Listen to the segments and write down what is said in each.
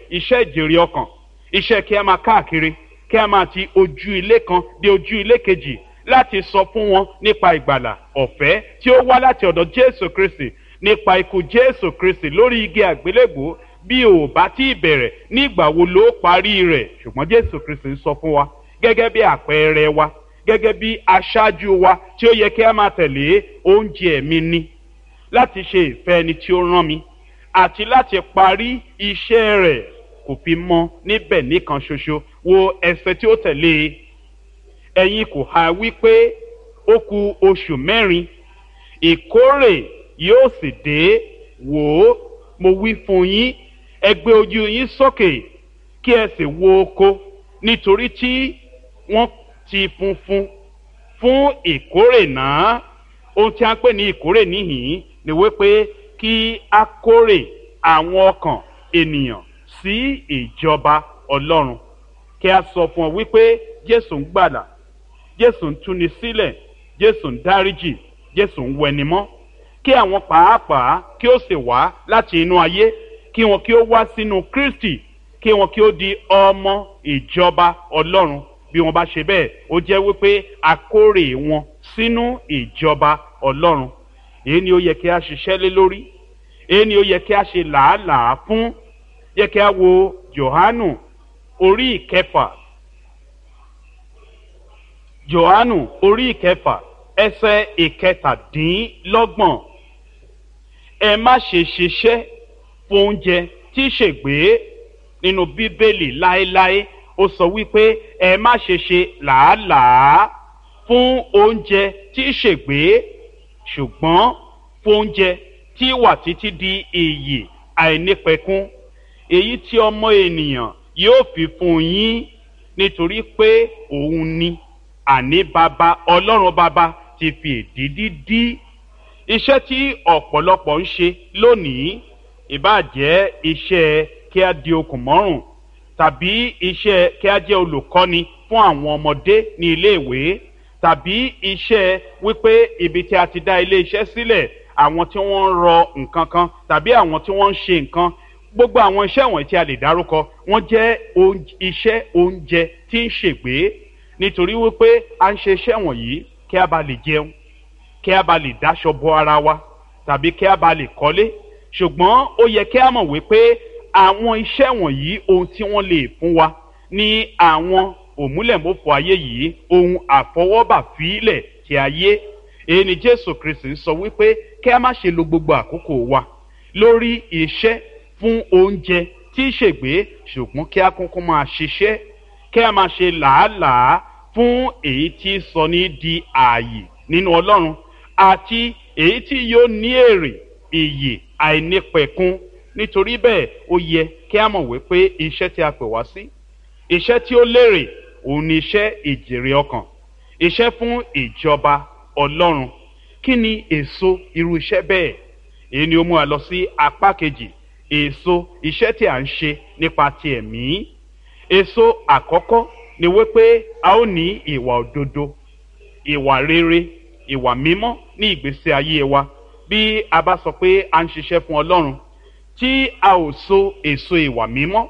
iṣẹ́ ìjèrè ọkàn iṣẹ́ kí a máa káàkiri kí a máa ti ojú ilé kan dé ojú ilé kejì láti sọ fún wọn nípa ìgbàlà ọ̀fẹ́ tí ó wá láti ọ̀dọ̀ jésù kristi nípa ikú jésù kristi lórí igi àgbélébùú bí ò bá tí ì bẹ̀rẹ̀ nígbà wo ló parí rẹ̀ ṣùgbọ́n jésù kristi ń sọ fún wa gẹ́gẹ́ bí àpẹẹrẹ wa gẹ́gẹ́ bí aṣáájú wa tí ó yẹ kí a máa tẹ̀lé oúnjẹ mi ni láti ṣe ìfẹ́ ẹni tí ó rán mi àti láti parí iṣẹ́ rẹ̀ kò fi mọ́ níbẹ̀ nìkan ṣoṣo wo ẹsẹ̀ tí ó tẹ̀lé e ẹ̀yin kò ha wípé ó ku oṣù mẹ́rin ìkórè yóò sì dé wò ó mo wí fún yín ẹ gbé ojú yín sókè kí ẹ sì wo oko nítorí tí wọ́n ti funfun fún ìkórè náà ohun tí a ń pè ní ìkórè níhìn ni wípé kí a kórè àwọn ọkàn ènìyàn sí ìjọba ọlọ́run kí a sọ fún ọ wípé jésù ń gbàlà jésù ń túni sílẹ̀ jésù ń dáríjì jésù ń wẹnimọ́ kí àwọn pàápàá kí ó sì wá láti inú ayé kí wọn kí ó wá sínú kristi kí wọn kí ó di ọmọ ìjọba ọlọ́run bí wọn bá ṣe bẹ́ẹ̀ ó jẹ́ wípé akórè wọn sínú ìjọba ọlọ́run èyí ni ó yẹ kí a ṣiṣẹ́ lé lórí èyí ni ó yẹ kí a ṣe làálàá fún yẹ kí a wo johanu orí ìkẹfà johanu orí ìkẹfà ẹsẹ ìkẹtàdínlọ́gbọ̀n ẹ má ṣe ṣiṣẹ́ fún oúnjẹ tí ṣègbé nínú bíbélì láéláé ó sọ wípé ẹ má ṣe ṣe làálàá fún oúnjẹ tí ṣègbé ṣùgbọ́n fún oúnjẹ tí wà títí di iyì àìnípẹ̀kún èyí tí ọmọ ènìyàn yóò fi fún yín nítorí pé òun ni àní bàbá ọlọ́run bàbá ti fi èdìdí dí iṣẹ́ tí ọ̀pọ̀lọpọ̀ ń ṣe lónìí ìbàjẹ́ iṣẹ́ kí a di okùn mọ́rùn tàbí iṣẹ́ kí a jẹ́ olùkọ́ni fún àwọn ọmọdé ní iléèwé tàbí iṣẹ́ wípé ibi tí a ti dá ilé iṣẹ́ sílẹ̀ àwọn tí wọ́n ń rọ nǹkan kan tàbí àwọn tí wọ́n ń ṣe nǹkan gbogbo àwọn iṣẹ́ wọ̀nyí tí a lè dárúkọ wọ́n jẹ́ iṣẹ́ oúnjẹ tí ń ṣègbè nítorí wípé a ń ṣe iṣẹ́ wọ̀nyí kí a bá lè jẹun kí a bá lè dáṣọ bo ara wa tàbí kí a bá lè kọ́lé ṣùgbọ́n ó yẹ kí a mọ̀ wípé àwọn iṣẹ́ wọ̀nyí ohun tí wọ́n lè fún wa ní àwọn òmúlẹ̀mọ́fọ ayé yìí ohun àfọwọ́bà fílẹ̀ ti ayé èyí ni jésù kristi ń sọ wípé kí a má ṣe lo gbogbo àkókò wa lórí iṣẹ́ fún oúnjẹ tí í ṣègbè ṣùgbọ́n kí a kúnkún máa ṣiṣẹ́ kí a máa ṣe làálàá fún èyí tí sọ ní di ààyè nínú ọlọ́run àti èyí tí yóò ní èrè ìyè àìnípẹ̀kun nítorí bẹ́ẹ̀ ó yẹ kí a mọ̀ wípé iṣẹ́ tí a pè wá sí iṣẹ́ tí ó lérè òun ni iṣẹ́ ìjèrè ọkàn iṣẹ́ fún ìjọba ọlọ́run kí ni èso irú iṣẹ́ bẹ́ẹ̀ èyí ni ó mú wa lọ sí apá kejì èso iṣẹ́ tí a ń ṣe nípa ti ẹ̀mí èso àkọ́kọ́ ni wípé a ó ní ìwà òdodo ìwà rere ìwà mímọ́ ní ìgbésí ayé wa bí a bá sọ pé a ń ṣiṣẹ́ fún ọlọ́run tí a ò so èso ìwà mímọ́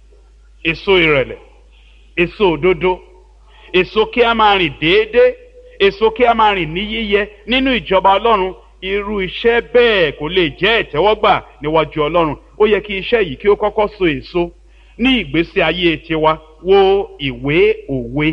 èso ìrẹ̀lẹ̀ èso òdodo èso kí a máa rìn déédéé èso kí a máa rìn ní yíyẹ nínú ìjọba ọlọ́run irú iṣẹ́ bẹ́ẹ̀ kò lè jẹ́ ìtẹ́wọ́gbà níwájú ọlọ́run ó yẹ kí iṣẹ́ yìí kí ó kọ́kọ́ so èso ní ìgbésí ayé tiwa wo ìwé òwe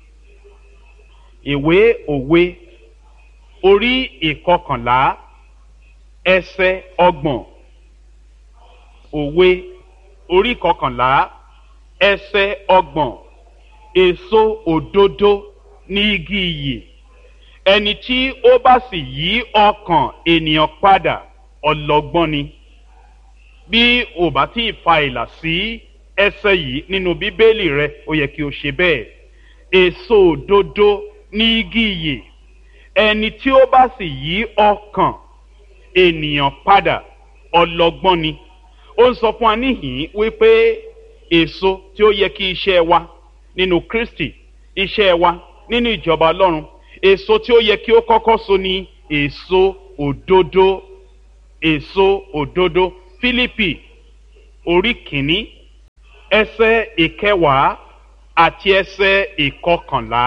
ìwé òwe orí ìkọkànlá ẹsẹ ọgbọ̀n òwe orí ìkọkànlá ẹsẹ ọgbọ̀n èso òdodo ní igi iyì ẹni tí ó bá sì yí ọkàn ènìyàn padà ọlọgbọ́n ni bí ò bá tí ì fa ìlà sí ẹsẹ yìí nínú bíbélì rẹ ó yẹ kí o ṣe bẹ́ẹ̀ èso òdodo ní igi iyì ẹni tí ó bá sì yí ọkàn ènìyàn padà ọlọgbọ́n ni ó ń sọ fún wa níhìn wípé èso tí ó yẹ kí iṣẹ́ wa nínú kristi iṣẹ́ wa nínú ìjọba ọlọ́run èso tí ó yẹ kí ó kọ́kọ́ so ni èso òdodo èso òdodo fílípì orí kìíní ẹsẹ̀ ìkẹwàá àti ẹsẹ̀ ìkọkànlá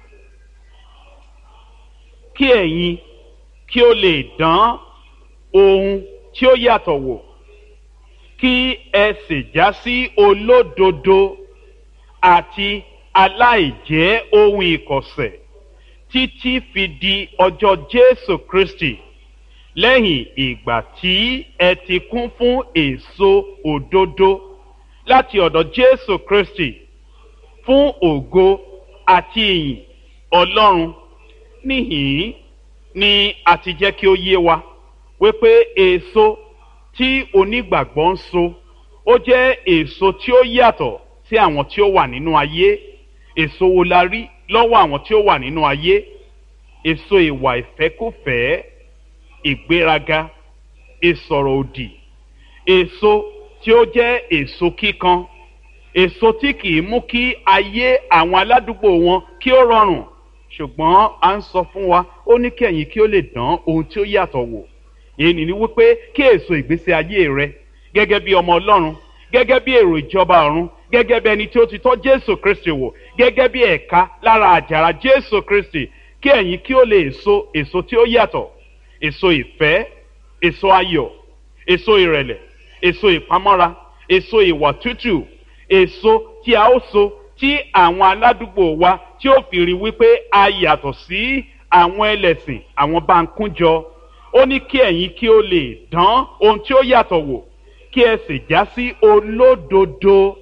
kí ẹ̀yin kí ó lè dán ohun tí ó yàtọ̀ wò kí ẹ sì já sí olódodo àti aláìjẹ́ ohun ìkọ̀sẹ̀ títí fi di ọjọ́ Jésù Kristi lẹ́yìn ìgbà tí ẹ ti kún fún èso òdodo láti ọ̀dọ̀ Jésù Kristi fún ògo àti ìyìn Ọlọ́run níhìn ni a ti jẹ́ kí ó yé wa wípé èso tí onígbàgbọ́ ń so ó jẹ́ èso tí ó yàtọ̀ sí àwọn tí ó wà nínú ayé èso wo la rí lọ́wọ́ àwọn tí ó wà nínú ayé èso ìwà ìfẹ́kùfẹ́ ìgbéraga ìsọ̀rọ̀ òdì èso tí ó jẹ́ èso kíkan èso tí kì í mú kí ayé àwọn aládùúgbò wọn kí ó rọrùn ṣùgbọ́n a ń sọ fún wa ó ní kí ẹ̀yin kí ó lè dán ohun tí ó yàtọ̀ wò èyí ni wípé kí èso ìgbésí ayé rẹ gẹ́gẹ́ bí ọmọ Ọlọ́run gẹ́gẹ́ bí èrò ìjọba ọ̀run gẹ́gẹ́ bí ẹni tí ó ti tọ́ Jésù Kristi wò gẹ́gẹ́ bí ẹ̀ka lára àjàrà Jésù Kristi kí ẹ̀yin kí ó lè so èso tí ó yàtọ̀ èso ìfẹ́ èso ayọ̀ èso ìrẹ̀lẹ̀ èso ìpamọ́ra èso ìwà tútù èso tí a ó so tí àwọn aládùúgbò wa tí ó fi rí wípé a yàtọ̀ sí àwọn ẹlẹ́sìn àwọn bá ń kúnjọ ó ní kí ẹ̀yin kí ó lè dán ohun tí ó yàtọ̀ wò kí ẹ sì já sí olódodo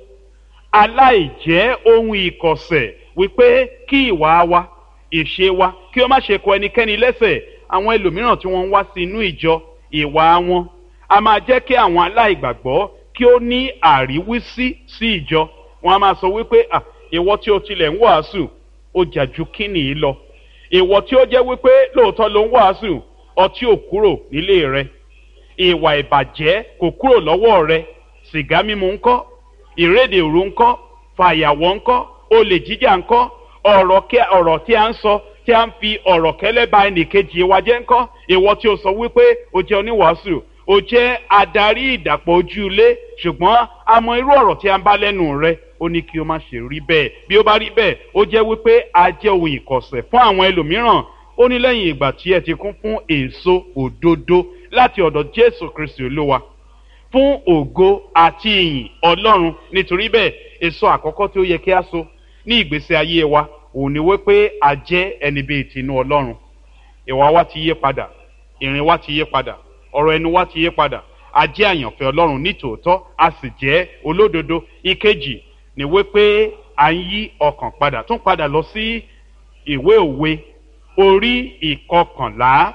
aláìjẹ́ ohun ìkọ̀sẹ̀ wípé kí ìwà wa ìṣe wa kí ó má ṣe kọ ẹnikẹ́ni lẹ́sẹ̀ àwọn ẹlòmíràn tí wọ́n ń wá sí inú ìjọ ìwà wọn a máa jẹ́ kí àwọn aláìgbàgbọ́ kí ó ní àríwísí sí ìjọ wọn a máa sọ wípé à ìwọ tí o tilẹ̀ ń wàásù ó jà ju kíni yìí lọ ìwọ tí ó jẹ́ wípé lóòótọ́ ló ń wàásù ọtí ò kúrò nílé rẹ ìwà ìbàjẹ́ kò kúrò lọ́wọ́ rẹ sìgá mímu ńkọ́ ìrédè òru ńkọ́ fàyàwọ́ ńkọ́ olè jíjà ńkọ́ ọ̀rọ̀ tí a ń sọ tí a ń fi ọ̀rọ̀ kẹ́lẹ́ ba ẹnìkejì wa jẹ́ ńkọ́ ìwọ tí o sọ wípé o jẹ́ oníwàásù o jẹ́ adarí ìdàpọ̀ ojú ilé ṣùgbọ́n a mọ irú ọ̀rọ̀ tí a ń bá lẹ́nu rẹ ó ní kí o má ṣe rí bẹ́ẹ̀ bí ó bá rí bẹ́ẹ̀ ó jẹ́ wípé a jẹ́ ohun ìkọ̀sẹ̀ fún àwọn ẹlòmíràn ó ní lẹ́yìn ìgbà tí ẹ ti kún fún èso òdodo láti ọ̀dọ̀ Jésù Kristi Olúwa fún ògo àti ìyìn Ọlọ́run nítorí bẹ́ẹ̀ èso àkọ́kọ́ tí ó yẹ kí a so ní ìgbésí ayé wa òun ni wípé a jẹ́ ẹni bíi tinú Ọlọ́run ìwà wa ti yé padà ìrìn wa ti yé padà ọ̀rọ̀ ẹnu wa ti yé padà a jẹ́ àyànfẹ́ Ọlọ́run nítòótọ́ a sì jẹ́ olódodo ìkejì ni wípé à ń yí ọkàn padà tún padà lọ sí ìwé òwe orí ìkọkànlá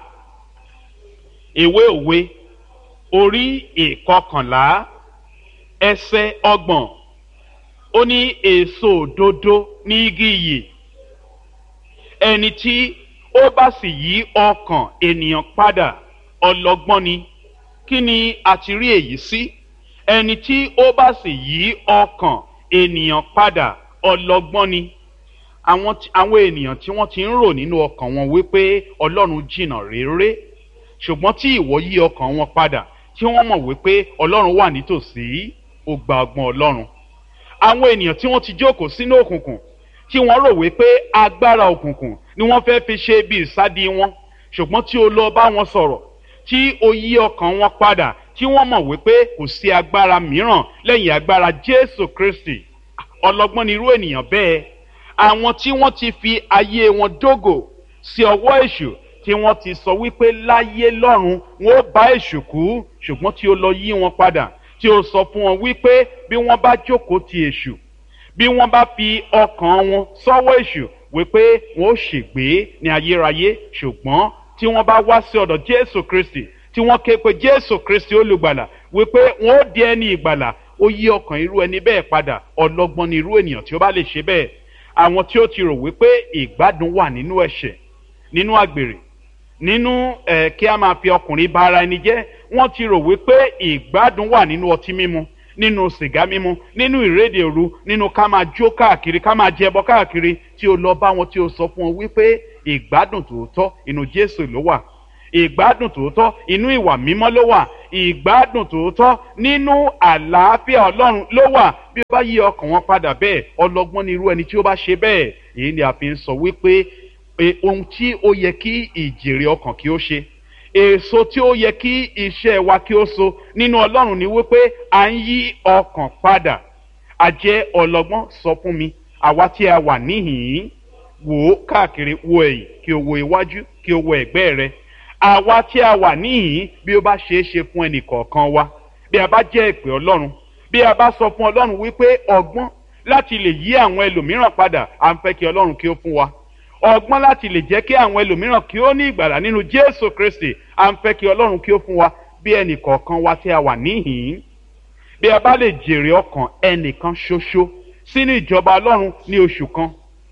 ìwé òwe orí ìkọkànlá ẹsẹ̀ ọgbọ̀n ó ní èso òdodo ní igi iyì ẹni tí ó bá sì yí ọkàn ènìyàn padà ọlọ́gbọ́n ni kí ni a ti rí èyí sí ẹni tí ó bá sì yí ọkàn ènìyàn padà ọlọ́gbọ́n ni àwọn àwọn ènìyàn tí wọ́n ti ń rò nínú ọkàn wọn wípé ọlọ́run jìnnà réré ṣùgbọ́n tí ìwọ yí ọkàn wọn padà tí wọ́n mọ̀ wípé ọlọ́run wà nítòsí ó gba ọgbọ́n ọlọ́run àwọn ènìyàn tí wọ́n ti jókòó sínú òkùnkùn tí wọ́n rò wípé agbára òkùnkùn ni wọ́n fẹ́ fi ṣe bí ìsádi wọn ṣùgbọ́n tí o lọ bá wọn sọ̀rọ̀ tí o yí ọkàn wọn padà tí wọ́n mọ̀ wípé kò sí agbára mìíràn lẹ́yìn agbára Jésù Kristi ọlọ́gbọ́n ni irú ènìyàn bẹ́ẹ̀ àwọn tí wọ́n ti fi ayé wọn dógò sí ọwọ́ èṣù tí wọ́n ti sọ wípé láyé lọ́run wọn ó bá èṣù kú ṣùgbọ́n tí ó lọ yí wọn padà tí ó sọ fún wọn wípé bí wọ́n bá jókòó ti èṣù bí wọ́n bá fi ọkàn wọn sọ́wọ́ èṣù wípé wọn ó ṣègbé ní ayérayé ṣùgbọ́n tí wọ́n bá wá sí ọ̀dọ̀ Jésù Kristi tí wọ́n ké pe Jésù Kristi olùgbàlà wípé wọn ó di ẹni ìgbàlà ó yí ọkàn irú ẹni bẹ́ẹ̀ padà ọlọ́gbọ́n ni irú ènìyàn tí ó bá lè ṣe bẹ́ẹ̀ àwọn tí ó ti rò wípé ìgbádùn wà nínú ẹ̀ṣẹ̀ nínú àgbèrè nínú ẹ̀ kí a máa fi ọkùnrin bá ara ẹni jẹ́ wọ́n ti rò wípé ìgbádùn wà nínú ọtí mímu nínú sìgá mímu nínú ìrédè òru nínú ká máa jó káàkiri ká máa jẹbọ káàkiri tí o lọ bá wọn tí o sọ fún wọn wípé ìgbádùn tòótọ́ inú Jésù ló wà ìgbádùn tòótọ́ inú ìwà mímọ́ ló wà ìgbádùn tòótọ́ nínú àlàáfíà ọlọ́run ló wà bí ó bá yí ọkàn wọn padà bẹ́ẹ̀ ọlọ́gbọ́n ni irú ẹni tí ó bá ṣe bẹ́ẹ̀ èyí ni a fi ń sọ wípé ohun tí ó yẹ kí ìjèrè ọkàn kí ó ṣe èso tí ó yẹ kí iṣẹ́ wa kí ó so nínú ọlọ́run ni wípé à ń yí ọkàn padà àjẹ́ ọlọ́gbọ́n sọ fún mi àwa tí a wà níhìn-ín wò ó káàkiri wo ẹ̀yìn kí o wo iwájú kí o wo ẹ̀gbẹ́ rẹ àwa tí a wà níhìn-ín bí ó bá ṣeé ṣe fún ẹnì kọ̀ọ̀kan wa bí a bá jẹ́ ìpè ọlọ́run bí a bá sọ fún ọlọ́run wípé ọgbọ́n láti lè yí àwọn ẹlòmíràn padà à ń fẹ́ kí ọlọ́run kí ó fún wa ọgbọ́n láti lè jẹ́ kí àwọn ẹlòmíràn kí ó ní ìgbàlà nínú jésù kristi à ń fẹ́ kí ọlọ́run kí ó fún wa bí ẹnì kọ̀ọ̀kan wa tí a wà níhìn-ín bí a bá lè jèrè ọkàn ẹnìkan ṣoṣo sínú ìjọba ọlọ́run ní oṣù kan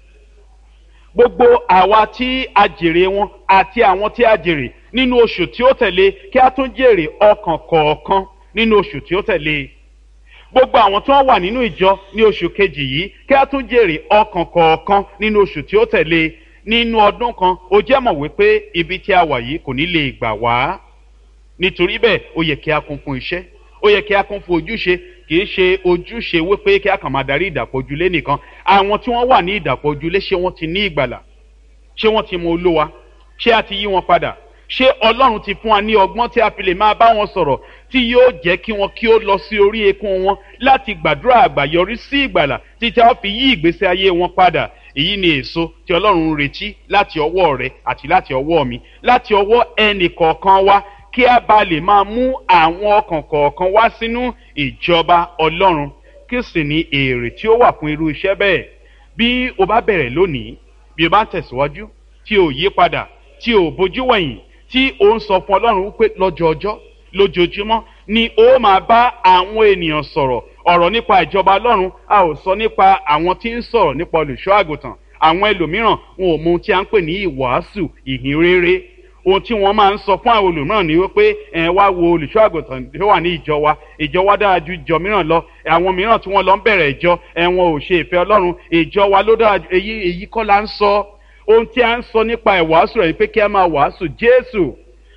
gbogbo àwa tí a jèrè wọn àti àwọn tí a jèrè nínú oṣù tí ó tẹ̀lé kí a tún jèrè ọkàn kọ̀ọ̀kan nínú oṣù tí ó tẹ̀lé gbogbo àwọn tí wọ́n wà nínú ìjọ ní oṣù kejì yìí kí a tún jèrè ọkàn kọ̀ọ̀kan nínú oṣù tí ó tẹ̀lé nínú ọdún kan ó jẹ́ mọ̀ wípé ibi tí a wà yìí kò ní lè gbà wá nítorí bẹ́ẹ̀ ó yẹ kí a kún fún iṣẹ́ ó yẹ kí a kún fún ojúṣe kì í ṣe ojúṣe wípé kí a kàn máa darí ìdàpọ̀ ojúlé nìkan àwọn tí wọ́n wà ní ìdàpọ̀ ojúlé ṣé wọ́n ti ní ìgbàlà ṣé wọ́n ti mọ olówa ṣé a ti yí wọn padà ṣé ọlọ́run ti fún wa ní ọgbọ́n tí a fi lè máa bá wọn sọ̀rọ̀ tí yóò jẹ́ kí wọn kí ó lọ sí orí eékún wọn láti gbàdúrà àgbàyọrí sí ìgbàlà títí a fi yí ìgbésí ayé wọn padà èyí ni èso tí ọlọ́run ń retí láti ọwọ́ rẹ àti láti ọwọ́ mi láti ọwọ́ ẹnì kọ̀ọ̀kan wa kí a bá lè máa mú àwọn ọkàn kọ̀ọ̀kan wá sínú ìjọba ọlọ́run kí sì ní èrè tí ó wà fún irú iṣẹ́ bẹ́ẹ̀ bí o bá bẹ̀rẹ̀ lónìí bí o bá tẹ̀síwájú tí o yí padà tí o bójú wẹ̀yìn tí o ń sọ fún ọlọ́run wípé lọ́jọ́ọjọ́ lójoojúmọ́ ni o máa bá àwọn ènìyàn sọ̀rọ̀ ọ̀rọ̀ nípa ìjọba ọlọ́run a ò sọ nípa àwọn tí ń sọ̀rọ̀ nípa olùṣọ́ àgùntàn àwọn ẹlòmíràn wọn ò mọ ohun tí a ń pè ní ìwàásù ìhìn rere ohun tí wọ́n máa ń sọ fún àwọn olùmíràn ni wípé ẹ̀ wá wo olùṣọ́ àgùntàn tó wà ní ìjọ wa ìjọ wa dára ju ìjọ mìíràn lọ àwọn mìíràn tí wọ́n lọ ń bẹ̀rẹ̀ ìjọ ẹ̀ wọn ò ṣe ìfẹ́ ọlọ́run ìjọ wa ló dára ju èyí èyí kọ́ la ń sọ ohun tí a ń sọ nípa ìwàásù rẹ̀ pé kí a máa wàásù jésù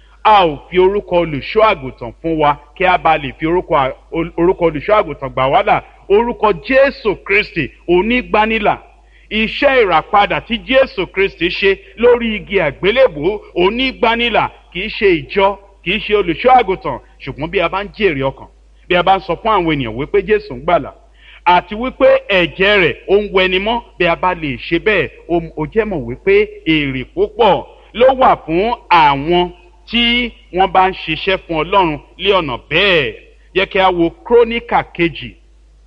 a ò fi orúkọ olùṣọ́ àgùntàn fún wa kí a bá lè fi orúkọ olùṣọ́ àgùntàn gbà wá là orúkọ jésù kristi onígbanilà iṣẹ́ ìràpadà tí jésù kristi ṣe lórí igi àgbélébò onígbanilà kì í ṣe ìjọ kì í ṣe olùṣọ́ àgùntàn ṣùgbọ́n bí a bá ń jèrè ọkàn bí a bá ń sọ fún àwọn ènìyàn wípé jésù ń gbàlà àti wípé ẹ̀jẹ̀ rẹ̀ ó ń wẹni mọ́ bí a bá lè ṣe bẹ́ẹ̀ ó jẹ́ mọ̀ wípé èrè púpọ̀ ló wà fún àwọn tí wọ́n bá ń ṣiṣẹ́ fún ọlọ́run lé ọ̀nà bẹ́ẹ̀ yẹ kí a wo króníkà kejì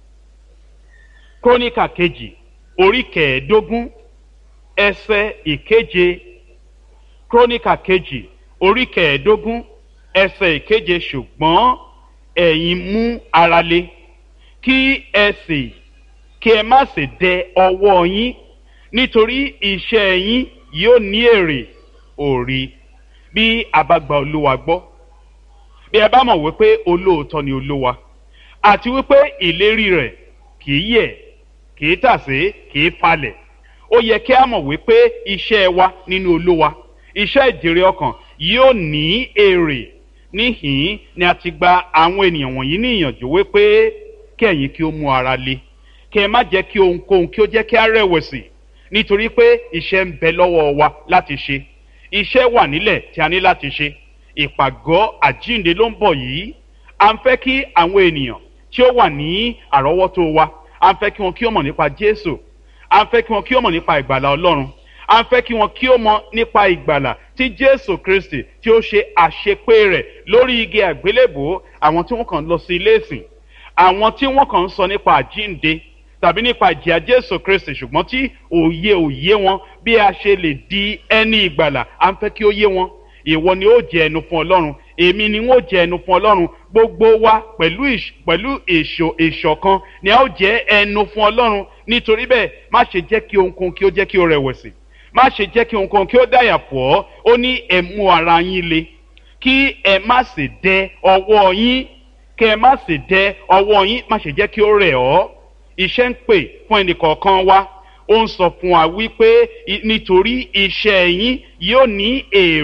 króníkà kejì orí kẹẹ̀ẹ́dógún ẹsẹ̀ ìkeje króníkà kejì orí kẹẹ̀ẹ́dógún ẹsẹ̀ ìkeje ṣùgbọ́n ẹ̀yin mú ara le kí ẹ sì kí ẹ má sì dẹ ọwọ́ yín nítorí iṣẹ́ yín yóò ní èrè òrì bí a bá gba olúwa gbọ́ bí ẹ bá mọ̀ wípé olóòótọ́ ni olúwa àti wípé ìlérí rẹ̀ kì í yẹ̀ kì í tàsé kì í falẹ̀ ó yẹ kí a mọ̀ wípé iṣẹ́ wa nínú olúwa iṣẹ́ ìjèrè ọkàn yóò ní èrè níhìn ni a ti gba àwọn ènìyàn wọ̀nyí ní ìyànjú wípé kí ẹ̀yin kí ó mú ara le kí ẹ má jẹ́ kí ohunkóhun kí ó jẹ́ kí a rẹ̀wẹ̀sì nítorí pé iṣẹ́ ń bẹ lọ́wọ́ wa láti ṣe iṣẹ́ wà nílẹ̀ tí a ní láti ṣe ìpàgọ́ àjínde ló ń bọ̀ yìí à ń fẹ́ kí àwọn ènìyàn tí ó wà ní àrọ́wọ́tó wa à ń fẹ́ kí wọn kí ó mọ̀ nípa jésù à ń fẹ́ kí wọn kí ó mọ̀ nípa ìgbàlà ọlọ́run à ń fẹ́ kí wọn kí ó mọ̀ nípa ìgbàlà tí jésù kristi tí ó ṣe àṣepé rẹ̀ lórí igi àgbélébò àwọn tí wọ́n kàn lọ sí ilé ìsìn àwọn tí wọ́n kàn ń sọ nípa àjínde tàbí nípa ìjìyà jésù kristi ṣùgbọ́n tí òye òye wọn bí a ṣe lè di ẹni ìgbàlà à ń fẹ́ kí ó yé wọn ìwọ ni ó jẹ ẹnu fún ọlọ́run èmi ni wọ́n jẹ ẹnu fún ọlọ́run gbogbo wa pẹ̀lú pẹ̀lú èso ìṣọ̀kan ni a ó jẹ ẹnu fún ọlọ́run nítorí bẹ́ẹ̀ má ṣe jẹ́ kí ohunkóhun kí ó jẹ́ kí ó rẹ̀wẹ̀sì má ṣe jẹ́ kí ohunkóhun kí ó dàyà pọ̀ ọ́ ó ní ẹ mú ara yín le kí ẹ má sì dẹ ọwọ́ yín kí ẹ má sì dẹ ọwọ́ yín má ṣe jẹ́ kí ó rẹ̀ ọ́ iṣẹ́ ń pè fún ẹnìkọ̀ọ̀kan wa ó ń sọ fún wa wípé nítorí iṣẹ́ yín yóò ní èrè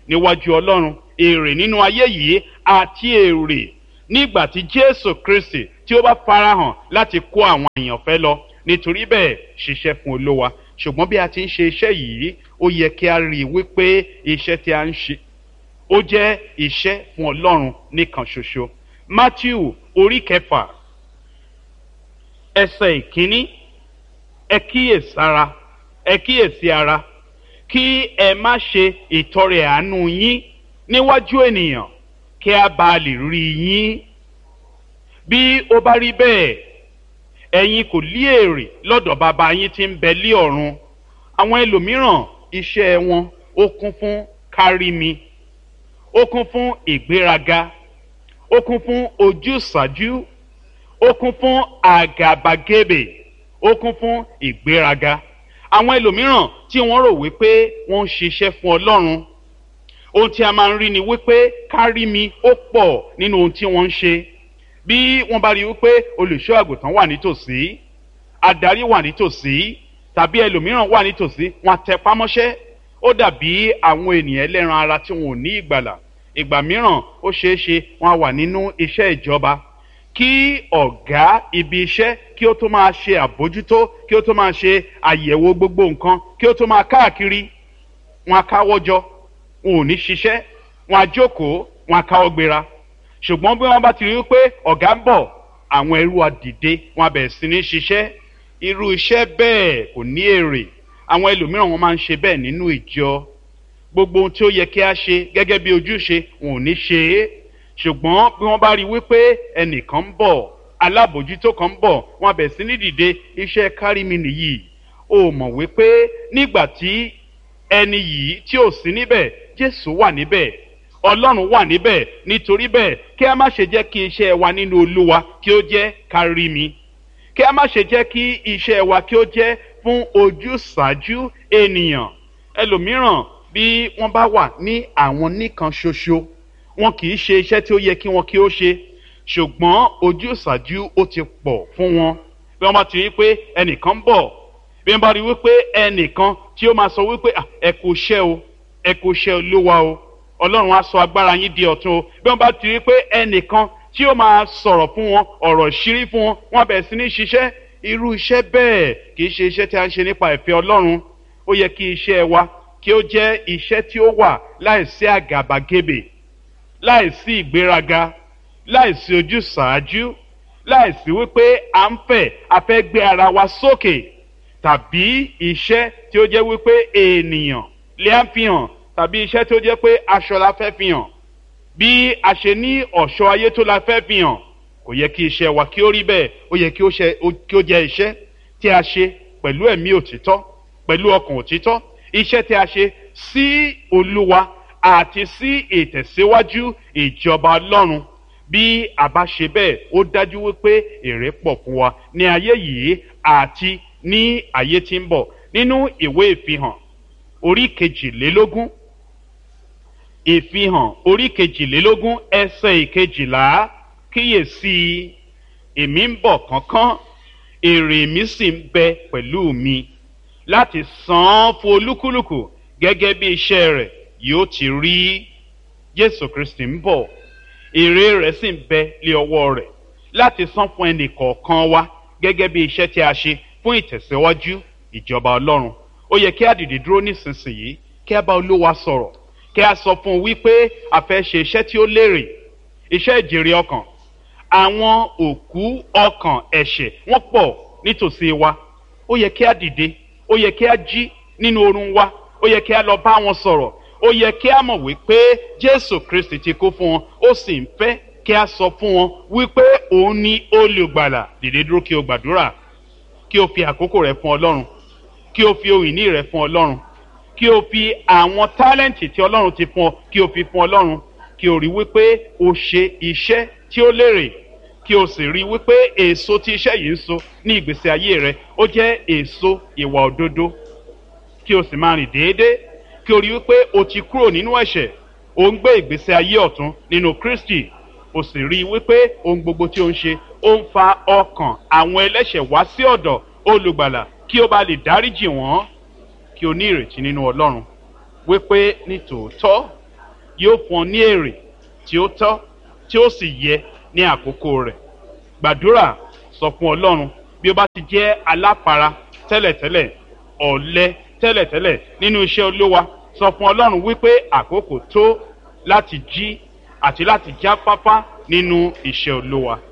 níwájú ọlọ́run èrè nínú ayé yìí àti èrè nígbà tí jésù kristi tí ó bá farahàn láti kó àwọn èèyàn fẹ́ lọ nítorí bẹ́ẹ̀ ṣiṣẹ́ fún olówa ṣùgbọ́n bí a ti ń ṣe iṣẹ́ yìí ó yẹ kí a rí i wípé iṣẹ́ tí a ń ṣe ó jẹ́ iṣẹ́ fún ọlọ́run nìkan ṣoṣo matthew orí kẹfà ẹsẹ̀ ìkíní ẹ kíyèsára ẹ kíyèsí ara kí ẹ má ṣe ìtọrẹ àánú yín níwájú ènìyàn kí a bá lè rí yín bí ó bá rí bẹ́ẹ̀ ẹ̀yin kò lí èrè lọ́dọ̀ bàbá yín tí ń bẹ lí ọ̀run àwọn ẹlòmíràn iṣẹ́ wọn ó kún fún kárí mi ó kún fún ìgbéraga ó kún fún ojúsàájú ó kún fún àgàbàgebè ó kún fún ìgbéraga àwọn ẹlòmíràn tí wọ́n rò wípé wọ́n ń ṣiṣẹ́ fún ọlọ́run ohun tí a máa ń rí ni wípé kárí mi ó pọ̀ nínú ohun tí wọ́n ń ṣe bí wọ́n bá rí wípé olùṣọ́ àgùntàn wà nítòsí adarí wà nítòsí tàbí ẹlòmíràn wà nítòsí wọn tẹpá mọ́ṣẹ́ ó dàbí àwọn ènìyàn ẹlẹ́ran ara tí wọn ò ní ìgbàlà ìgbà mìíràn ó ṣeé ṣe wọn wà nínú iṣẹ́ ìjọba kí ọ̀gá ibi iṣẹ́ kí ó tó máa ṣe àbójútó kí ó tó máa ṣe àyẹ̀wò gbogbo nǹkan kí ó tó máa káàkiri wọn á káwọ́jọ wọn ò ní ṣiṣẹ́ wọn á jókòó wọn á káwọ́ gbéra ṣùgbọ́n bí wọ́n bá ti rí i pé ọ̀gá ń bọ̀ àwọn ẹrú àdìde wọn á bẹ̀rẹ̀ sí ní ṣiṣẹ́ irú iṣẹ́ bẹ́ẹ̀ kò ní èrè àwọn ẹlòmíràn wọn máa ń ṣe bẹ́ẹ̀ nínú ìjọ gbogbo ohun tí ó yẹ kí a ṣe gẹ́gẹ́ bí ojúṣe wọn ò ní ṣe é ṣùgbọ́n bí wọ́n bá rí i wípé ẹnìkan ń bọ̀ alábòjútó kan ń bọ̀ wọn á bẹ̀rẹ̀ sí ní dìde iṣẹ́ kárí mi nìyí o mọ̀ wípé nígbà tí ẹni yìí tí ò sí níbẹ̀ jésù wà níbẹ̀ ọlọ́run wà níbẹ̀ nítorí bẹ́ẹ̀ kí a má ṣe jẹ́ kí iṣẹ́ wa nínú olúwa kí ó jẹ́ kárí mi kí a má ṣe jẹ́ kí iṣẹ́ wa kí ó jẹ́ fún ojúṣàájú ènìyàn ẹlòmíràn bí wọ́n bá wà ní àwọn nìkan ṣoṣo wọn kì í ṣe iṣẹ́ tí ó yẹ kí wọn kí ó ṣe ṣùgbọ́n ojúṣàájú ó ti pọ̀ fún wọn bí wọ́n bá ti rí pé ẹnìkan ń bọ̀ bí wọ́n bá rí wípé ẹnìkan tí ó máa sọ wípé ẹ kò ṣẹ́ o ẹ kò ṣẹ́ olúwa o ọlọ́run á sọ agbára yín di ọ̀tun o bí wọ́n bá ti rí pé ẹnìkan tí ó máa sọ̀rọ̀ fún wọn ọ̀rọ̀ ṣírí fún wọn wọn bẹ̀rẹ̀ sí ní ṣiṣẹ́ irú iṣẹ́ bẹ́ẹ̀ kì í ṣe iṣẹ́ tí a ń ṣe nípa ìfẹ́ ọlọ́run ó yẹ kí iṣẹ́ wa kí ó jẹ́ iṣẹ́ tí ó wà láìsí àgàbàgebè láìsí ìgbéraga láìsí ojúsàájú láìsí wípé à ń fẹ́ a fẹ́ gbé ara wa sókè tàbí iṣẹ́ tí ó jẹ́ wípé ènìyàn lè á fi hàn tàbí iṣẹ́ tí ó jẹ́ pé aṣọ la fẹ́ fi hàn bí a ṣe ní ọ̀ṣọ́ ayé tó la fẹ́ fi hàn kò yẹ kí iṣẹ́ wa kí ó rí bẹ́ẹ̀ ó yẹ kí ó jẹ́ iṣẹ́ tí a ṣe pẹ̀lú ẹ̀mí òtítọ́ pẹ̀lú ọkàn òtítọ́ iṣẹ́ tí a ṣe sí olúwa àti sí ìtẹ̀síwájú ìjọba ọlọ́run bí a bá ṣe bẹ́ẹ̀ ó dájú wípé èrè pọ̀ fún wa ní ayé yìí àti ní ayé tí ń bọ̀ nínú ìwé ìfihàn orí kejìlélógún ìfihàn orí kejìlélógún ẹsẹ̀ ìkejìlá kíyèsí èmi ń bọ̀ kánkán èrè mi sì ń bẹ pẹ̀lú mi láti san án fún olúkúlùkù gẹ́gẹ́ bí iṣẹ́ rẹ̀ yóò ti rí jésù kristi ń bọ̀ èrè rẹ̀ sì ń bẹ lé ọwọ́ rẹ̀ láti san fún ẹnì kọ̀ọ̀kan wa gẹ́gẹ́ bí iṣẹ́ tí a ṣe fún ìtẹ̀síwájú ìjọba ọlọ́run ó yẹ kí a dìde dúró nísinsìnyí kí a bá olúwa sọ̀rọ̀ kí a sọ fún un wípé a fẹ́ ṣe iṣẹ́ tí ó lérè iṣẹ́ ìjèrè ọkàn àwọn òkú ọkàn ẹ̀ṣẹ̀ wọ́n pọ̀ nítòsí wa ó yẹ kí a dìde ó yẹ kí a jí nínú oorun wa ó yẹ kí a lọ bá wọn sọ̀rọ̀ ó yẹ kí a mọ̀ wípé jésù kristi ti kú fún wọn ó sì ń fẹ́ kí a sọ fún wọn wípé òun ni olùgbàlà dìde dúró kí o gbàdúrà kí o fi àkókò rẹ fún ọlọ́run kí o fi ohun ìní rẹ fún ọlọ́run kí o fi àwọn tálẹ́ǹtì tí ọlọ́run ti fún ọ kí o fi fún ọlọ́run kí o rí wípé o ṣe iṣẹ́ tí ó lérè kí o sì rí wípé èso tí iṣẹ́ yìí ń so ní ìgbésí ayé rẹ ó jẹ́ èso ìwà òdodo kí o sì máa rìn déédéé kí o rí wípé o ti kúrò nínú ẹ̀ṣẹ̀ o ń gbé ìgbésí ayé ọ̀tún nínú kristi o sì rí wípé ohun gbogbo tí o ń ṣe ó ń fa ọkàn àwọn ẹlẹ́ṣẹ̀ wá sí ọ̀dọ̀ olùgbàlà kí o bá lè dáríjì wọ́n kí o ní ìrètí nínú ọlọ́run wípé ní tòótọ́ yóò fún ọ ní èrè tí ó tọ́ tí ó sì yẹ ní àkókò rẹ̀ gbàdúrà sọ fún ọlọ́run bí ó bá ti jẹ́ aláfara tẹ́lẹ̀tẹ́lẹ̀ ọ̀lẹ tẹ́lẹ̀tẹ́lẹ̀ nínú iṣẹ́ olówa sọ fún ọlọ́run wípé àkókò tó láti jí àti láti jáfáfá nínú iṣẹ́ olówa